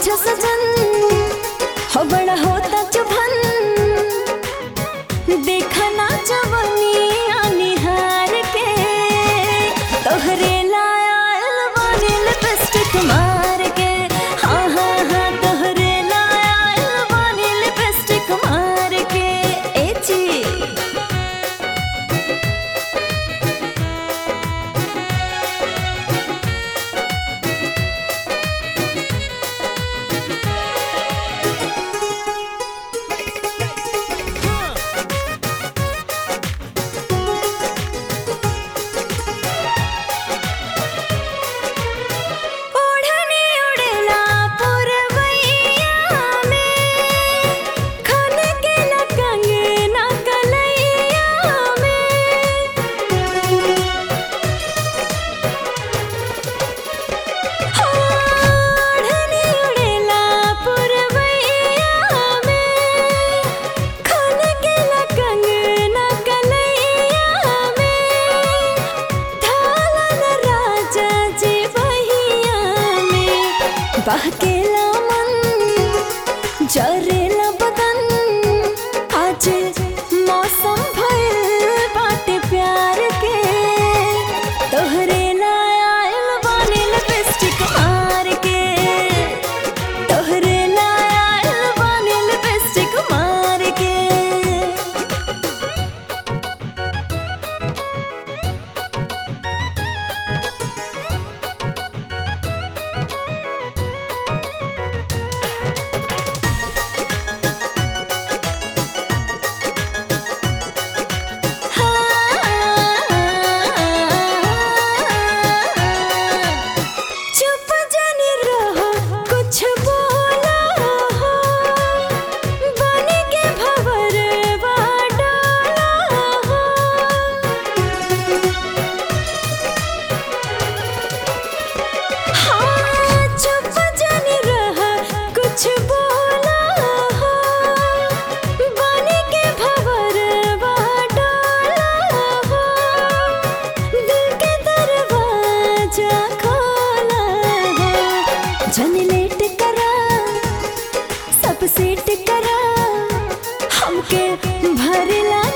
आजा सजन हो बड़ा होता चुभन देखा ना जवनिया निहार के तोहरे लायल बानी लिपस्टिक मार के हाँ हाँ हाँ तोहरे लायल बानी लिपस्टिक मार के ए जी ओढ़नी उड़ेला पुरवैया में खन के कंगना कलैया में ओढ़नी उड़ेला पुरवैया में खन के कंगना कलैया में ढालन राजा जी बहिया में बहकेला मन जरेला बदन आज मौसम भइल बाटे प्यार के तोहरे लायल बानी लिपस्टिक मार के तोहरे लायल बानी लिपस्टिक मार के चुप जाने रहो कुछ बोला हो बन के भवर डाला हो हाँ चुप जाने रहा कुछ बोला हो बन के भवर डाला हो दिल के दरवाजा खोला हो जन लेट करा सब सेट करा हमके भरला